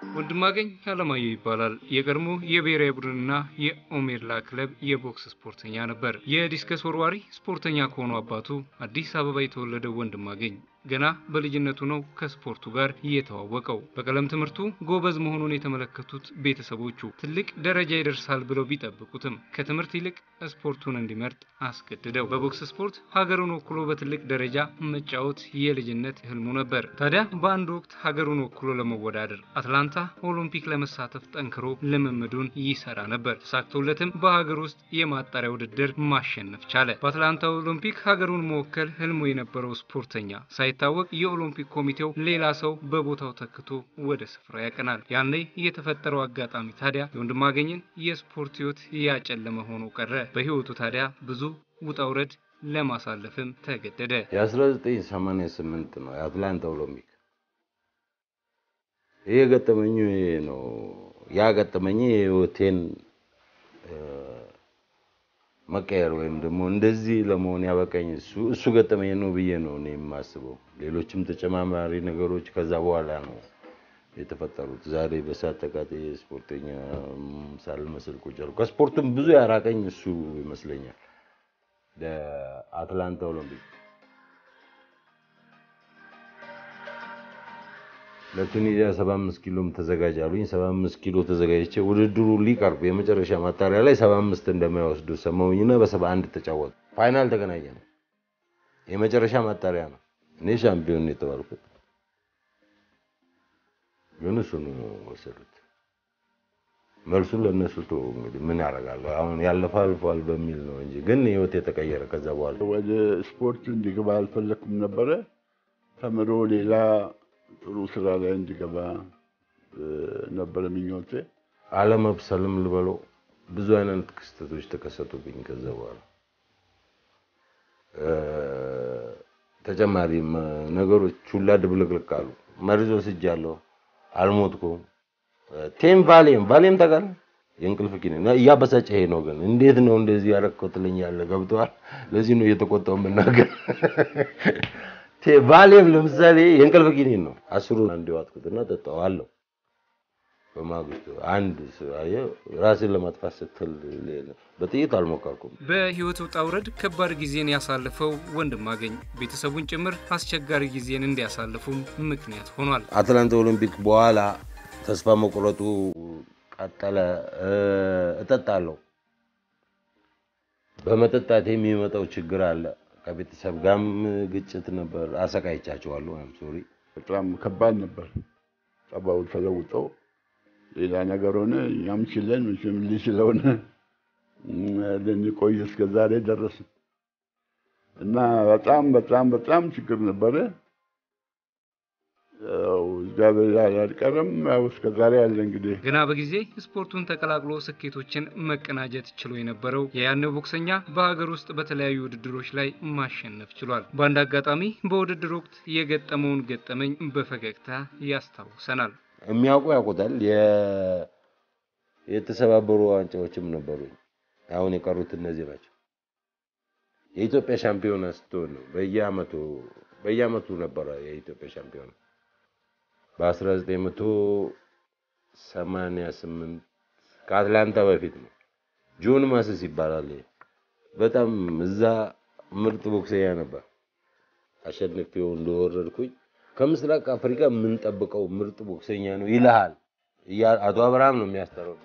ወንድማገኝ አለማየሁ ይባላል። የቀድሞ የብሔራዊ ቡድንና የኦሜርላ ክለብ የቦክስ ስፖርተኛ ነበር። የዲስከስ ወርዋሪ ስፖርተኛ ከሆኑ አባቱ አዲስ አበባ የተወለደው ወንድማገኝ ገና በልጅነቱ ነው ከስፖርቱ ጋር የተዋወቀው። በቀለም ትምህርቱ ጎበዝ መሆኑን የተመለከቱት ቤተሰቦቹ ትልቅ ደረጃ ይደርሳል ብለው ቢጠብቁትም ከትምህርት ይልቅ ስፖርቱን እንዲመርጥ አስገድደው። በቦክስ ስፖርት ሀገሩን ወክሎ በትልቅ ደረጃ መጫወት የልጅነት ህልሙ ነበር። ታዲያ በአንድ ወቅት ሀገሩን ወክሎ ለመወዳደር አትላንታ ኦሎምፒክ ለመሳተፍ ጠንክሮ ልምምዱን ይሰራ ነበር። ተሳክቶለትም በሀገር ውስጥ የማጣሪያ ውድድር ማሸነፍ ቻለ። በአትላንታ ኦሎምፒክ ሀገሩን መወከል ህልሙ የነበረው ስፖርተኛ ሳይታወቅ የኦሎምፒክ ኮሚቴው ሌላ ሰው በቦታው ተክቶ ወደ ስፍራው ያቀናል። ያኔ የተፈጠረው አጋጣሚ ታዲያ የወንድማገኝን የስፖርት ህይወት ያጨለመ ሆኖ ቀረ። በህይወቱ ታዲያ ብዙ ውጣ ውረድ ለማሳለፍም ተገደደ። የ1988 ነው የአትላንታ ኦሎምፒክ። ይሄ ገጠመኙ ይሄ ነው። ያ ገጠመኝ የህይወቴን መቀየር ወይም ደግሞ እንደዚህ ለመሆን ያበቃኝ እሱ እሱ ገጠመኝ ነው ብዬ ነው እኔ የማስበው። ሌሎችም ተጨማማሪ ነገሮች ከዛ በኋላ ነው የተፈጠሩት። ዛሬ በሳት ተቃጥዬ ስፖርተኛ ሳልመስል ቁጭ አልኩ። ከስፖርቱም ብዙ ያራቀኝ እሱ ይመስለኛል። ለአትላንታ ኦሎምፒክ ለቱኒዚያ 75 ኪሎም ተዘጋጅ አሉኝ። 75 ኪሎ ተዘጋጅቼ ውድድሩ ሊቀርብ የመጨረሻ ማጣሪያ ላይ 75 እንደማይወስዱ ሰማሁኝና በ71 ተጫወቱ። ፋይናል ተገናኘ ነው። የመጨረሻ ማጣሪያ ነው። እኔ ሻምፒዮን ነው የተባልኩት፣ ግን እሱን ወሰዱት። መልሱን ለእነሱ ተወው። እንግዲህ ምን ያደርጋሉ? አሁን ያለፈ አልፏል በሚል ነው እንጂ ግን ህይወት የተቀየረ ከዛ በኋላ ወደ ስፖርት እንዲገባ አልፈለኩም ነበረ። ተምሮ ሌላ ጥሩ ስራ ላይ እንዲገባ ነበረ ምኞቴ። አለመብሰልም ልበለው ብዙ አይነት ክስተቶች ተከሰቱብኝ። ከዛ በኋላ ተጨማሪ ነገሮች ሁላ ድብልቅልቅ አሉ። መርዞ ስጃለሁ፣ አልሞትኩም። ቴም ቫሌም ቫሌም ታውቃለህ? የእንቅልፍ ኪኒን እያበሳጨኸኝ ነው። ግን እንዴት ነው እንደዚህ ያደረከው ትለኛለህ። ገብቶሃል? ለዚህ ነው እየተቆጣሁ የምናገር። ቫሌም ለምሳሌ የእንቅልፍ ኪኒን ነው። አስሩን አንድ ዋጥኩትና ጠጣዋለሁ። በማግስቱ አንድ አየህ፣ ራስን ለማጥፋት ስትል በጥይት አልሞከርኩም። በህይወት ውጣ ውረድ ከባድ ጊዜን ያሳለፈው ወንድማገኝ ቤተሰቡን ጭምር አስቸጋሪ ጊዜን እንዲያሳልፉም ምክንያት ሆኗል። አትላንታ ኦሎምፒክ በኋላ ተስፋ መቁረጡ ቀጠለ። እጠጣለሁ። በመጠጣት የሚመጣው ችግር አለ። ከቤተሰብ ጋርም ግጭት ነበር። አሰቃይቻቸዋለሁ። አም ሶሪ በጣም ከባድ ነበር። ጸባው ተለውጦ ሌላ ነገር ሆነ። እኛም ችለን መቼም ልጅ ስለሆነ ልንቆይ እስከ ዛሬ ደረስን እና በጣም በጣም በጣም ችግር ነበረ። ያው እግዚአብሔር አልቀረም። ያው እስከ ዛሬ ያለ እንግዲህ ገና በጊዜ ስፖርቱን ተቀላቅሎ ስኬቶችን መቀናጀት ችሎ የነበረው የያኔው ቦክሰኛ በሀገር ውስጥ በተለያዩ ውድድሮች ላይ ማሸነፍ ችሏል። በአንድ አጋጣሚ በውድድር ወቅት የገጠመውን ገጠመኝ በፈገግታ ያስታውሰናል። የሚያውቁ ያውቁታል። የተሰባበሩ ዋንጫዎችም ነበሩኝ። አሁን የቀሩት እነዚህ ናቸው። የኢትዮጵያ ሻምፒዮና ስትሆን ነው በየአመቱ በየአመቱ ነበረ የኢትዮጵያ ሻምፒዮና በ1988 ከአትላንታ በፊት ነው። ጆን ማስስ ይባላል። በጣም እዛ ምርጥ ቦክሰኛ ነበር። አሸንፌው እንደወረድኩኝ ከምስራቅ አፍሪካ የምንጠብቀው ምርጥ ቦክሰኛ ነው ይልሃል። አቶ አብርሃም ነው የሚያስተረጉ።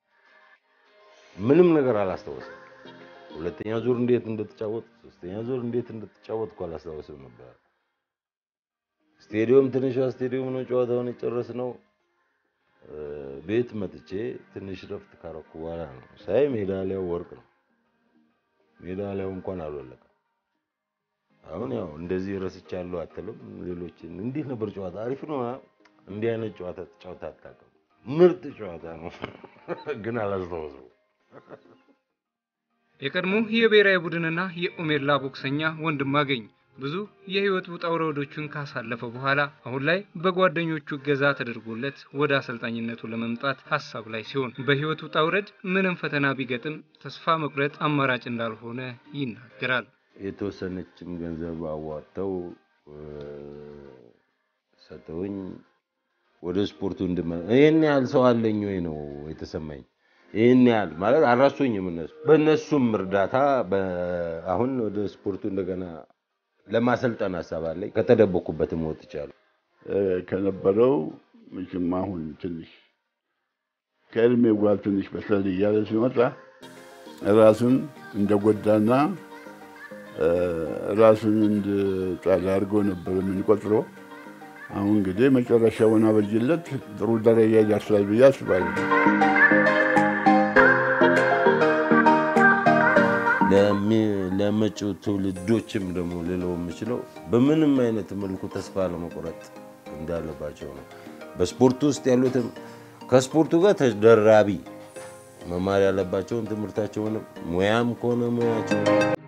ምንም ነገር አላስታወስም። ሁለተኛ ዙር እንዴት እንደተጫወት፣ ሶስተኛ ዙር እንዴት እንደተጫወትኩ አላስታወስም ነበር። ስቴዲዮም ትንሿ ስቴዲዮም ነው ጨዋታውን የጨረስነው። ቤት መጥቼ ትንሽ ረፍት ካረኩ በኋላ ነው ሳይ ሜዳሊያው ወርቅ ነው። ሜዳሊያው እንኳን አልወለቀም። አሁን ያው እንደዚህ ረስቻለሁ አትልም። ሌሎችን እንዴት ነበር ጨዋታ? አሪፍ ነው። እንዲህ አይነት ጨዋታ ተጫውታ አታውቅም። ምርጥ ጨዋታ ነው ግን አላስታውሰው። የቀድሞ የብሔራዊ ቡድንና የኦሜርላ ቦክሰኛ ወንድማገኝ ብዙ የህይወት ውጣ ውረዶችን ካሳለፈ በኋላ አሁን ላይ በጓደኞቹ እገዛ ተደርጎለት ወደ አሰልጣኝነቱ ለመምጣት ሀሳብ ላይ ሲሆን በህይወት ውጣ ውረድ ምንም ፈተና ቢገጥም ተስፋ መቁረጥ አማራጭ እንዳልሆነ ይናገራል። የተወሰነችም ገንዘብ አዋጥተው ሰጠውኝ። ወደ ስፖርቱ እንድመ ይህን ያህል ሰው አለኝ ወይ ነው የተሰማኝ። ይህን ያህል ማለት አልረሱኝም እነሱ በእነሱም እርዳታ በ- አሁን ወደ ስፖርቱ እንደገና ለማሰልጠን ሀሳብ አለኝ። ከተደበኩበትም ወጥቻለሁ። እ፣ ከነበረው መቼም አሁን ትንሽ ከእድሜው ጋር ትንሽ በሰል እያለ ሲመጣ ራሱን እንደጎዳና እ፣ ራሱን እንደጣለ አድርጎ ነበር የምንቆጥረው። አሁን እንግዲህ መጨረሻውን አበጅለት ጥሩ ደረጃ ይደርሳል ብዬ አስባለሁ። ለሚ- ለመጪው ትውልዶችም ደግሞ ልለው የምችለው በምንም አይነት መልኩ ተስፋ ለመቁረጥ እንዳለባቸው ነው። በስፖርቱ ውስጥ ያሉትም ከስፖርቱ ጋር ተደራቢ መማር ያለባቸውን ትምህርታቸውንም ሙያም ከሆነ ሙያቸውን